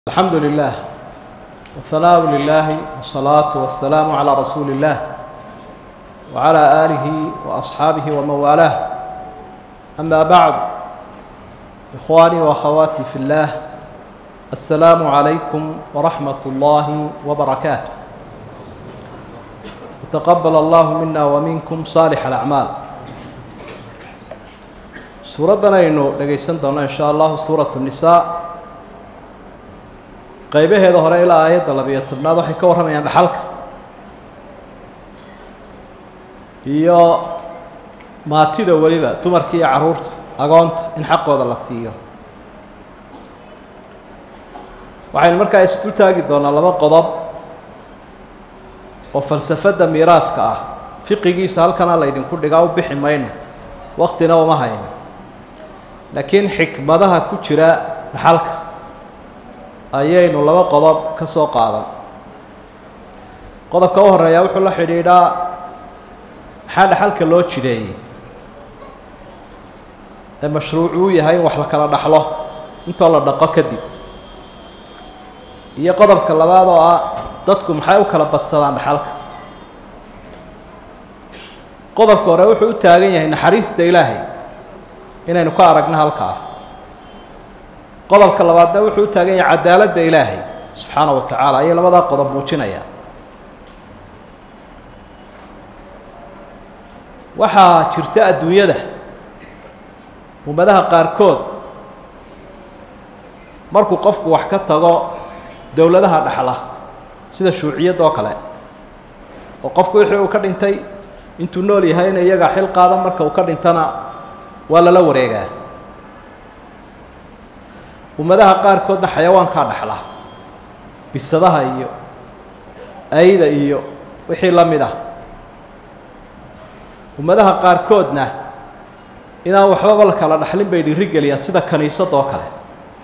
الحمد لله والثناء لله والصلاة والسلام على رسول الله وعلى آله وأصحابه ومن والاه أما بعد إخواني وأخواتي في الله السلام عليكم ورحمة الله وبركاته وتقبل الله منا ومنكم صالح الأعمال suuraddan aynu dhegaysan doonno in sha allahu suuratu nisaa qaybaheeda hore ilaa aayadda labiyo tobnaad waxay ka warramayaan dhaxalka iyo maatida weliba dumarka iyo carruurta agoonta in xaqooda la siiyo waxaynu markaa isdul taagi doonaa laba qodob oo falsafadda miiraadka ah fiqigiisa halkana laydinku dhigaa u bixi mayno waktina uma hayno laakiin xikmadaha ku jira dhaxalka ayaynu laba qodob ka soo qaadan qodobka u horeeyaa wuxuu la xidhiidhaa maxaa dhaxalka loo jideeyey ee mashruuc uu yahay in wax la kala dhaxlo intoo la dhaqo kadib iyo qodobka labaad oo ah dadku maxay u kala badsadaan dhaxalka qodobka hore wuxuu u taagan yahay naxariista ilaahay inaynu ka aragno halkaa qodobka labaadna wuxuu u taagan yahay cadaaladda ilaahay subxaana wa tacaala ayay labadaa qodob muujinayaan waxaa jirta adduunyada ummadaha qaarkood markuu qofku wax ka tago dowladaha dhaxla sida shuuciyadda oo kale oo qofku wixii uu ka dhintay intuu nool yahayna iyagaa xil qaada marka uu ka dhintana waa lala wareegaa ummadaha qaarkoodna xayawaankaa dhaxla bisadaha iyo ayda iyo wixii la mid ah ummadaha qaarkoodna inaan waxbaba la kala dhaxlin bay dhiirigeliyaan sida kaniisada oo kale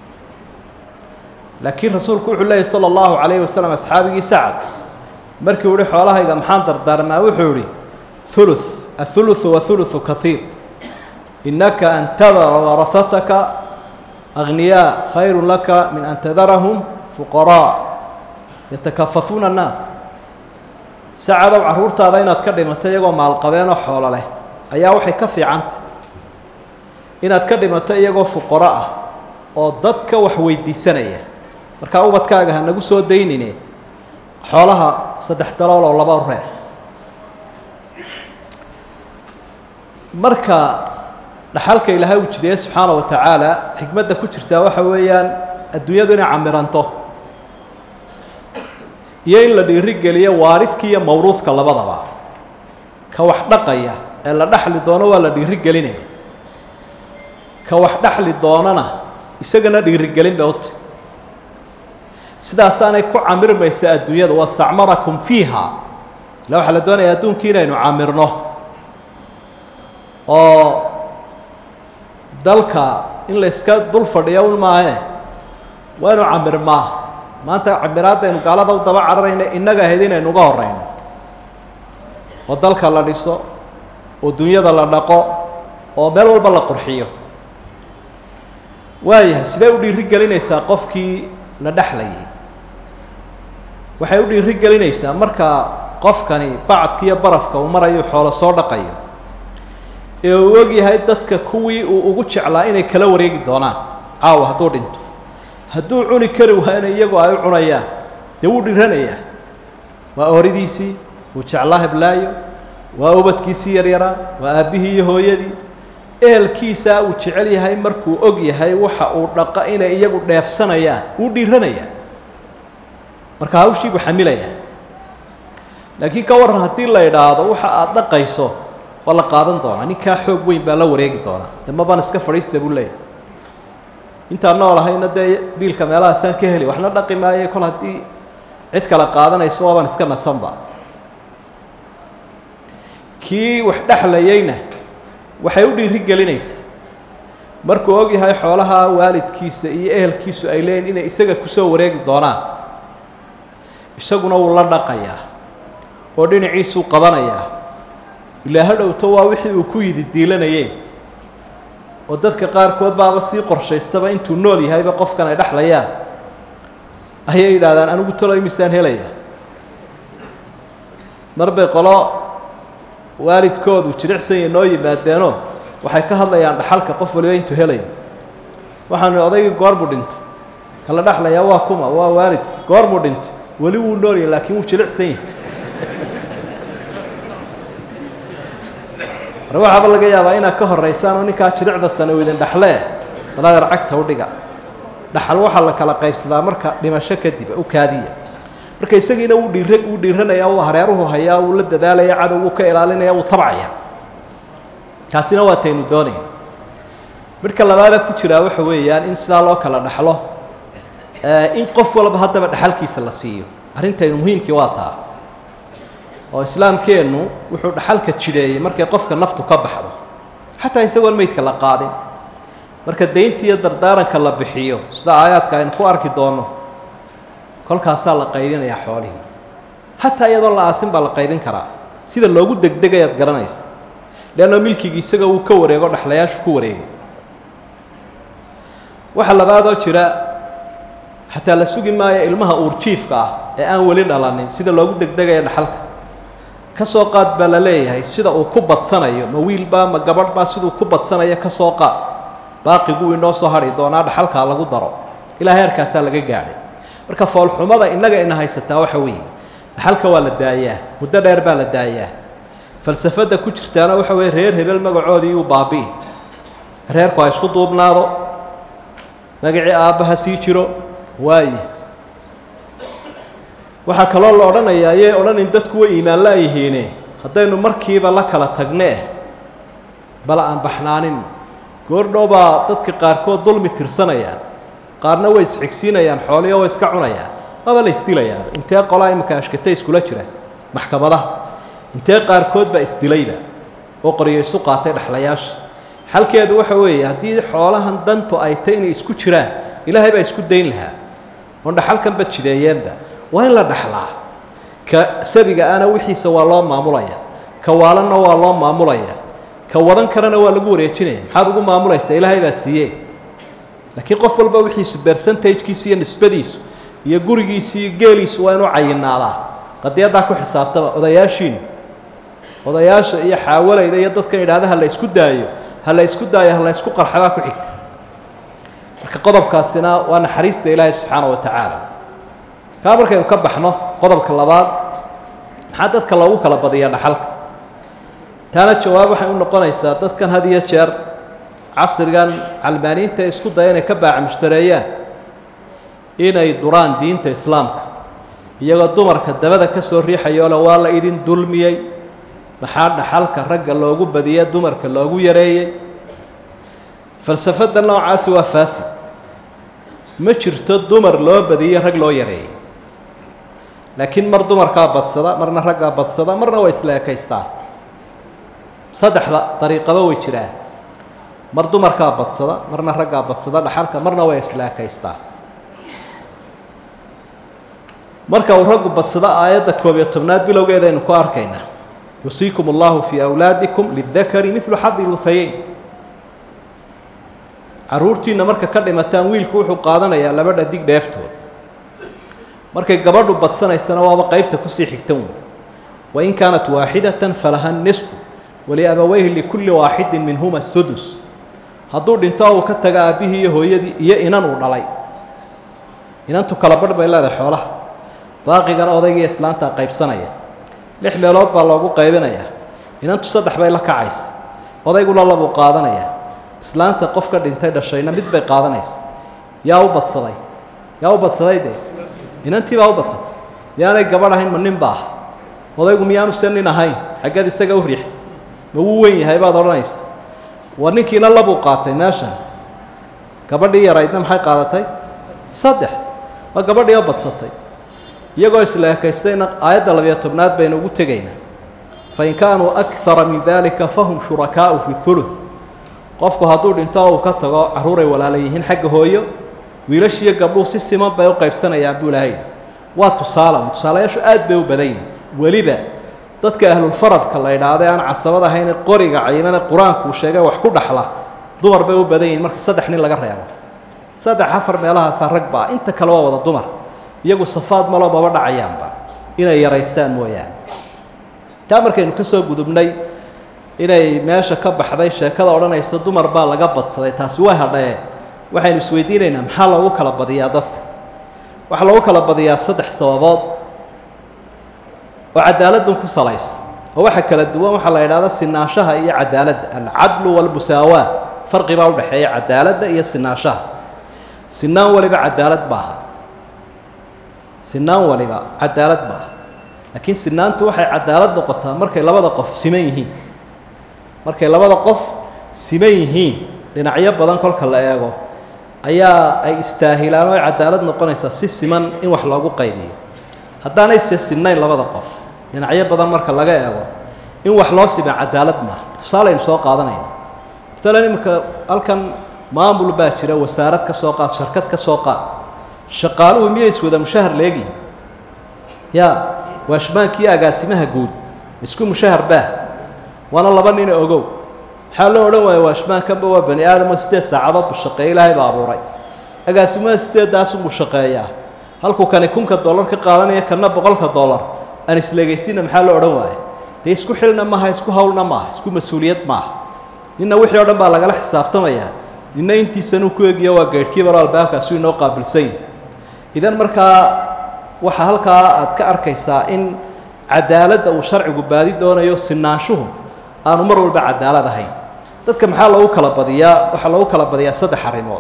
laakiin rasuulku wuxuu leeyahy sala allahu calayhi wasalam asxaabigii sacad markii u ihi xoolahayga maxaan dardaarmaa wuxuu ihi huluth athuluthu wa huluthu kaiir inaka an tadara warahataka agniyaa khayru laka min an tadarahum fuqaraa yatakafafuuna annaas sacadow carruurtaada inaad ka dhimato iyagoo maalqabeenoo xoolo leh ayaa waxay ka fiicantay inaad ka dhimato iyagoo fuqaro ah oo dadka wax weydiisanaya markaa ubadkaaga ha nagu soo daynine xoolaha saddex dalool oo laba reer marka dhaxalka ilaahay uu jideeye subxaana wa tacaala xikmadda ku jirtaa waxa weeyaan adduunyadu inay camiranto iyo in la dhiirigeliyo waaridka iyo mawruudka labadaba ka wax dhaqaya ee la dhaxli doono waa la dhiirigelinaya ka wax dhaxli doonana isagana dhiirigelin bay uti sidaasaanay ku camirmaysa adduunyada wastacmarakum fiiha ila waxaa la doonaya adduunkii inaynu camirno oo dalka in la iska dul fadhiyo un maahe waa inu camirmaa maanta camiraadaynu gaalada u daba cararayna innaga ahayd inaynu uga horeyno oo dalka la dhiso oo dunyada la dhaqo oo meel walba la qurxiyo waayahay sidee u dhiiri gelinaysaa qofkii la dhexlayay waxay u dhiiri gelinaysaa marka qofkani bacadka iyo barafka uu marayo xoolo soo dhaqayo ee uu og yahay dadka kuwii uu ugu jeclaa inay kala wareegi doonaan caawa hadduu dhinto hadduu cuni kari waayna iyagoo ay u cunayaan dee wuu dhiranayaa waa horidiisii wuu jeclaa heblaayo waa ubadkiisii yaryaraa waa aabbihii iyo hooyadii ehelkiisaa uu jecel yahay markuu og yahay waxa uu dhaqa inay iyagu dheefsanayaan wuu dhiiranayaa marka hawshii buu xamilayaa laakiin ka warran haddii la idhaahdo waxa aada dhaqayso waa la qaadan doonaa ninkaa xoog weyn baa la wareegi doonaa de mabaan iska fadhiista buu leeyahy intaan nool ahayna dee biilka meelahaasaan ka heli waxna dhaqi maaye kol haddii cid kale qaadanayso waabaan iska nasanba kii wax dhexlayeyna waxay u dhiiri gelinaysaa markuu og yahay xoolaha waalidkiisa iyo ehelkiisu ay leeyiin inay isaga kusoo wareegi doonaan isaguna wuu la dhaqayaa oo dhinaciisuu qabanayaa ilaa hadhowto waa wixii uu ku yidi diilanayeen oo dadka qaarkood baaba sii qorshaystaba intuu nool yahayba qofkan ay dhexlayaan ayay yidhahdaan anigu taloy misaan helaya mar bay qolo waalidkoodu jiricsanya noo yimaadeenoo waxay ka hadlayaan dhaxalka qof waliba intuu helayo waxaanu odaygii goorbuu dhintay kala dhexlayaa waa kuma waa waalidkii goorbuu dhintay weli wuu noolyahy laakiin wuu jilicsan yahay mar waxaaba laga yaabaa inaad ka horeysaan oo ninkaa jiricda sana idin dhexlee daladeer cagta udhiga dhaxal waxaa la kala qaybsadaa marka dhimasho kadib u kaadiya marka isagiina wuu dhiira wuu dhiiranaya uu hareeruhu hayaa wuu la dadaalaya cadow wuu ka ilaalinaya wuu tabcaya kaasina waa taynu doonayna midhka labaada ku jiraa waxa weeyaan in sidaa loo kala dhaxlo in qof walba haddaba dhaxalkiisa la siiyo arrintaynu muhiimkii waa taa oo islaamkeennu wuxuu dhaxalka jideeyey markay qofka naftu ka baxdo xataa isagoon meydka la qaadin marka daynta iyo dardaaranka la bixiyo sida aayaadka aynu ku arki doonno kolkaasaa la qaybinayaa xoolihii xataa iyadoo la aasin baa la qaybin karaa sida loogu degdegayaad garanaysa leanno milkigii isaga uu ka wareego dhexlayaashu ku wareegay waxaa labaadoo jira xataa la sugi maayo ilmaha uurjiifka ah ee aan weli dhalanin sida loogu degdegaya dhaxalka ka soo qaad baa la leeyahay sida uu ku badsanayo ma wiilbaa ma gabadh baa siduu ku badsanayo ka soo qaad baaqiguu inoo soo hadhi doonaa dhaxalkaa lagu daro ilaa heerkaasaa laga gaadhay marka foolxumada innaga ina haysataa waxa weeye dhaxalka waa la daayaa muddo dheer baa la daayaa falsafadda ku jirtaana waxa weeye reer hebel magacoodii uu baabi'i reerku ha isku duubnaado magacii aabbaha sii jiro waaye waxaa kaloo la odhanayaa ayay odhanin dadku way iimaan laayihiine haddaynu markiiba la kala tagnee bal aan baxnaanino goordhow baa dadka qaarkood dulmi tirsanayaan qaarna way isxigsiinayaan xooliyo way iska cunayaan waaba la isdilayaa intee qolaa iminka ashkate iskula jira maxkamadaha intee qaarkood baa isdilayba oo qoryo isu qaatay dhexlayaasha xalkeedu waxa weeye haddii xoolahan dantu ay tay inay isku jiraan ilaahay baa isku dayn lahaa oon dhaxalkanba jideeyeenba waa in la dhaxlaa ka sabiga ana wixiisa waa loo maamulaya ka waalanna waa loo maamulaya ka wadan karana waa lagu wareejinaya maxaad ugu maamulaysaa ilaahay baa siiye laakiin qof walba wixiisu bercentagekiisa iyo nisbadiisu iyo gurigiisi iyo geeliisu waa inuu cayinaadaa qadiyaddaa ku xisaabtaba odayaashiinu odayaasha iyo xaawalayda iyo dadkan idhahda ha la isku daayo ha la isku daayo ha la isku qarxabaa ku xigta marka qodobkaasina waa naxariista ilaahay subxaana wa tacaala kaa markaynu ka baxno qodobka labaad maxaa dadka loogu kala badiyaa dhaxalka taana jawaab waxay u noqonaysaa dadkan had iyo jeer casrigan calmaaniinta ee isku daya inay ka baaca mushtareeyaan inay duraan diinta islaamka iyagoo dumarka dabada ka soo riixayoo le waa la idin dulmiyey maxaa dhaxalka ragga loogu badiyey dumarka loogu yareeyey falsafadda noocaasi waa faasid ma jirto dumar loo badiyey rag loo yareeyey laakiin mar dumarkaa badsada marna raggaa badsada marna way isla ekaystaan saddexda dariiqaba way jiraan mar dumarkaa badsada marna raggaa badsada dhaxalka marna way isla ekaystaan marka uu raggu badsado aayadda koob iyo tobnaad bilowgeeda aynu ku arkaynaa yusiikum allahu fii awlaadikum lidakari midlu xadi luhayeyn carruurtiinna marka ka dhimataan wiilku wuxuu qaadanayaa laba dhadig dheeftood markay gabadhu badsanaysana waaba qeybta kusii xigtan wey wain kaanat waaxidatan falaha nisfu waliabaweyhi likulli waaxidin minhuma sudus hadduu dhinto uu ka taga aabbihii iyo hooyadii iyo inan uu dhalay inantu kala badh bay leedahay xoolaha baaqigana odaygiiyo islaantaa qaybsanaya lix meelood baa loogu qaybinayaa inantu saddex bay la kacaysa odayguna labuu qaadanayaa islaanta qofka dhintay dhashayna mid bay qaadanaysa yaa u badsaday yaa u badsaday dee inantii baa u badsatay miyaanay gabadh ahayn ma nin ba ah odaygu miyaanu se nin ahayn xaggeed isaga u riixday ma wuu weyn yahay baad odhanaysa war ninkiina labuu qaatay meeshan gabadhii yaraydna maxay qaadatay saddex waa gabadhii oo badsatay iyagoo isla ekaystayna aayadda labiyo tobnaad baynu ugu tegaynaa fain kaanuu akara min dalika fahum shurakaau fi huluth qofku hadduu dhinto oo uu ka tago carruuray walaala yihiin xagga hooyo wiilashiiyo gabdhuhu si siman bay u qaybsanayaan buu ilahay waa tusaale tusaalayaashu aad bay u badan yihin weliba dadka ahlulfaradka la idhaahda aan casabad ahayn qoriga cayimane qur-aanku sheegay wax ku dhaxla dumar bay u badan yihin markii saddex nin laga reebo saddex afar meelahaasaa rag baa inta kale waa wada dumar iyagu safaad malo maba dhacayaanba inay yaraystaan mooyaane taa markaynu ka soo gudubnay inay meesha ka baxday sheekada odhanaysa dumar baa laga badsaday taasi waa hadhae waxaynu isweydiinaynaa maxaa loogu kala badiyaa dadka waxaa loogu kala badiyaa saddex sababood oo cadaaladdan ku salaysan oo waxa kala duwan waxaa la idhahda sinaanshaha iyo cadaaladda alcadlu walmusaawaa farqi baa udhexeeya cadaaladda iyo sinaanshaha sinaan waliba cadaalad maaha sinaan waliba cadaalad maaha laakiin sinaantu waxay cadaalad noqotaa markay labada qof siman yihiin markay labada qof siman yihiin dhinacyo badan kolka la eego ayaa ay istaahilaan oo ay cadaalad noqonaysaa si siman in wax loogu qaybiyo haddaanay se sinnayn labada qof dhinacyo badan marka laga eego in wax loo sima cadaalad maaha tusaaleynu soo qaadanayna maalan iminka halkan maamul baa jira wasaarad ka soo qaad sharkad ka soo qaad shaqaaluhu miyay iswada mushahar leegihin ya waashmaankii agaasimaha guud isku mushahar baah waana laba nina ogow maxaa loo odhan waaya waashmaankanba waa bani aadamo siddeed saacadood bu shaqeeya ilaahay baa abuuray agaasimaha sideedaasunbuu shaqeeyaa halkuu kani kunka dollar ka qaadanaya kana boqolka dollar aan isleegaysiina maxaa loo odhan waaya dee isku xilna maaha isku hawlna maaha isku mas-uuliyad maaha ninna wixii o dhan baa lagala xisaabtamayaa ninna intiisanuu ku egiyo waa geedhkiibaro albaabkaasu inoo qaabilsan yahi idan markaa waxaa halkaa aad ka arkaysaa in cadaaladda uu sharcigu baadi doonayo sinaanshuhu aanu mar walba cadaalad ahayn dadka maxaa loogu kala badiyaa waxaa loogu kala badiyaa saddex arrimood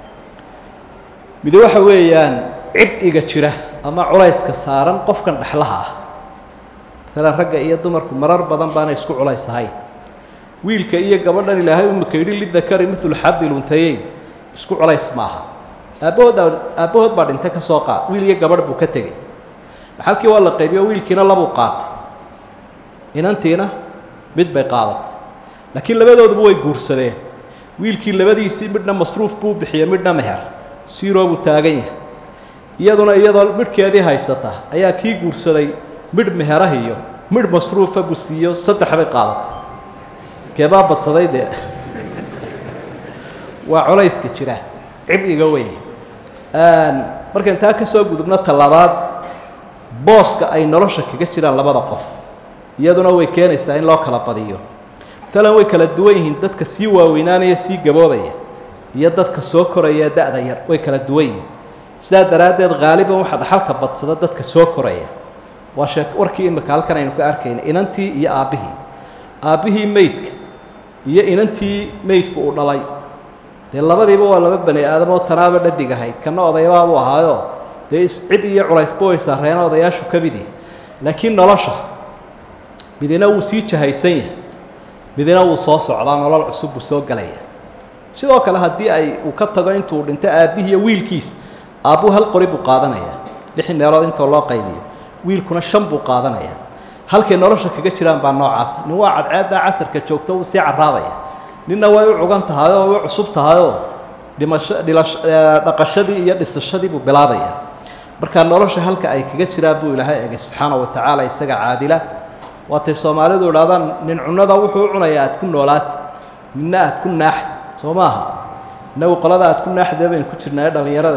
midi waxa weeyaan cibciga jira ama culayska saaran qofkan dhexlaha ah maalan ragga iyo dumarku marar badan baana isku culays ahayn wiilka iyo gabadhan ilaahay umaka yidhi lidakari milu xadi lunhayeyn isku culays maaha aabbahood aabbahood baa dhintay ka soo qaad wiil iyo gabadh buu ka tegey maxalkii waa la qaybiyo wiilkiina labuu qaatay inantiina mid bay qaadatay laakiin labadooduba way guursadeen wiilkii labadiisii midhna masruuf buu bixiyey midhna meher siiroo buu taagan yahay iyaduna iyadoo midhkeedii haysata ayaa kii guursaday midh meherah iyo midh masruufa buu siiyo saddex bay qaadatay keebaa badsaday dee waa culayska jira cibciga wey markaan taa ka soo gudubno talabaad booska ay nolosha kaga jiraan labada qof iyaduna way keenaysaa in loo kala badiyo matalan way kala duwan yihiin dadka sii waaweynaanaya sii gaboobaya iyo dadka soo koraya da-da yar way kala duwan yihiin sidaa daraaddeed haaliban waxaa dhaxalka badsada dadka soo koraya waa shee warkii imika halkan aynu ka arkayna inantii iyo aabbihii aabbihii meydka iyo inantii meydku uu dhalay dee labadiiba waa laba bani aadamoo tanaaba dhadig ahayd kana odaybaabuu ahaayo dee iscib iyo culaysba way saareen odayaashu ka midi laakiin nolosha midina wuu sii jahaysan yahay midina wuu soo socdaa nolol cusub buu soo gelaya sidoo kale haddii ay uu ka tago intuu dhinto aabbihiiyo wiilkiis aabbuu hal qori buu qaadanayaa lix meelood intoo loo qaybiyo wiilkuna shan buu qaadanayaa halkay nolosha kaga jiraan baa noocaas nin waa cadceeddaa casarka joogto uu sii carraadaya ninna way u cugan tahayoo way u cusub tahayoo dhimasho dhilash dhaqashadii iyo dhisashadii buu bilaabaya marka nolosha halka ay kaga jiraan buu ilaahay egay subxaana wa tacaala isaga caadila waatay soomaalidu idhahdaan nin cunada wuxuu u cunayaa aad ku noolaatid midna aad ku naaxdi soo maaha innagu qolada aad ku naaxdee baynu ku jirnaayo dhallinyarada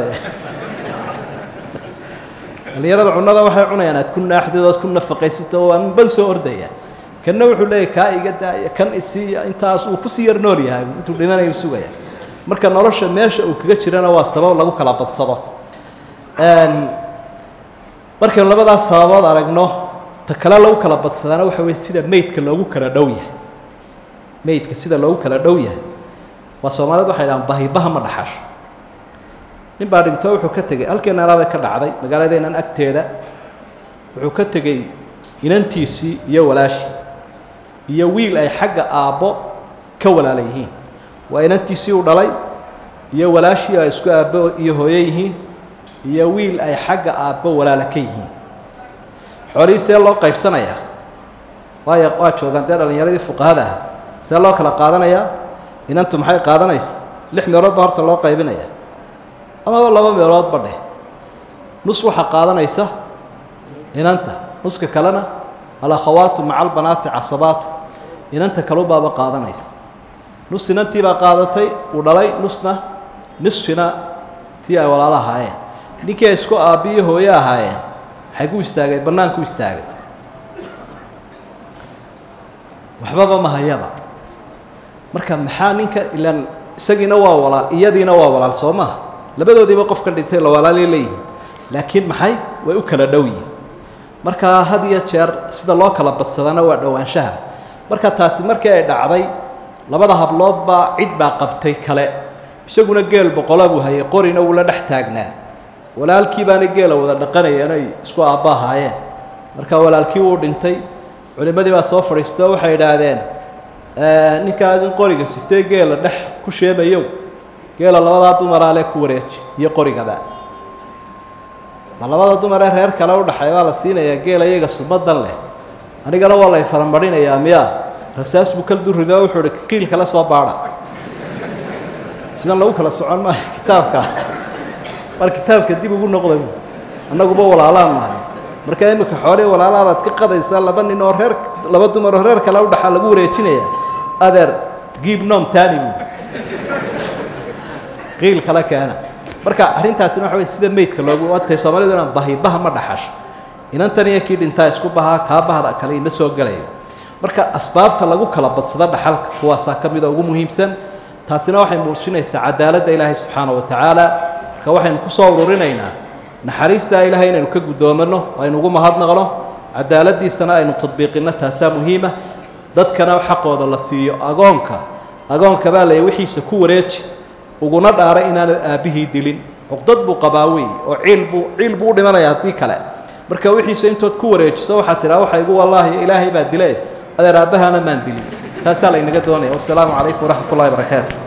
dhallinyarada cunada waxay cunayaan aad ku naaxdid ood ku nafaqaysito waa ban soo ordaya kanna wuxuu leeyahy kaa iga daaya kan isiiya intaas uu kusii yar nool yahay intuu dhimanayu sugaya marka nolosha meesha uu kaga jirana waa sabab lagu kala badsado markaynu labadaas sababood aragno ta kale lagu kala badsadaana waxa weye sida meydka loogu kala dhow yahay meydka sida loogu kala dhow yahay waa soomaalida waxay dhahaan bahibaha ma dhaxasho nin baa dhinto wuxuu ka tegey halkeenana bay ka dhacday magaaladeennan agteeda wuxuu ka tegey inantiisii iyo walaashii iyo wiil ay xagga aabbo ka walaala yihiin waa inantiisii u dhalay iyo walaashii ay isku aabbo iyo hooyo yihiin iyo wiil ay xagga aabbo walaala ka yihiin xoolihii see loo qaybsanayaa waayo waa joogaan dee dhallinyaradii fuqahada ah see loo kala qaadanayaa inantu maxay qaadanaysa lix meelood baa horta loo qaybinaya amaba laba meeloodba dheh nus waxaa qaadanaysa inanta nuska kalena alakhawaatu maca albanaati casabaatu inanta kalubaaba qaadanaysa nus inantii baa qaadatay uu dhalay nusna nisfina tii ay walaalo ahaayeen ninkii ay isku aabbiyo hooyo ahaayeen waxay ku istaagay bannaanku istaagay waxbaba ma hayaba marka maxaa ninka ilaan isagiina waa walaal iyadiina waa walaal soo maha labadoodiiba qofka dhintay la walaalay leeyihin laakiin maxay way u kala dhow yihin markaa had iyo jeer sida loo kala badsadana waa dhowaanshaha marka taasi markii ay dhacday labada habloodbaa cid baa qabtay kale isaguna geel boqola buu hayay qorina wuu la dhex taagnaa walaalkii baana geela wada dhaqanayeen ay isku aabba ahaayeen marka walaalkii wuu dhintay culimmadii baa soo fadhiistoo waxay idhaahdeen ninkaagan qoriga sitee geela dhex ku sheemayow geela labadaa dumaraale ku wareeji iyo qorigaba ma labada dumaree reer kale udhaxay baa la siinayaa geela iyaga sumadan leh anigana waa lay faramarinayaa miyaa rasaas buu kal durido wuxuu hi qiil kale soo baadha sidan lagu kala socon maayo kitaabka mar kitaabka dib ugu noqda annaguba walaalaan mahay marka imika xoolihii walaalaa baad ka qadaysaa laba nin oo reer laba dumar oo reer kale udhaxaa lagu wareejinaya adeer giib nom tani qiil kale keena marka arrintaasina waxa wey sida meydka loogu watay soomaalidu inaan bahibaha ma dhaxasho inantan iyo kii dhintaa isku bahaa kaa bahda kale ina soo gelayo marka asbaabta lagu kala badsado dhaxalka kuwaasaa ka mida ugu muhiimsan taasina waxay muujinaysaa cadaaladda ilaahay subxaana wa tacaala marka waxaynu ku soo ururinaynaa naxariistaa ilaahay inaynu ka guddoomanno aynu ugu mahadnaqno cadaaladdiisana aynu tadbiiqinno taasaa muhiima dadkana xaqooda la siiyo agoonka agoonka baa lay wixiisa ku wareeji uguna dhaaray inaanad aabbihii dilin cuqdad buu qabaa wey oo ciil buu ciil buu u dhimanaya haddii kale marka wixiisa intood ku wareejiso waxaad tidhaha waxa igu wallaahi ilaahay baa dile adeer aabbahaana maan dilin taasaa laynaga doonaya wassalaamu calaykum waraxmat ullahi barakaatu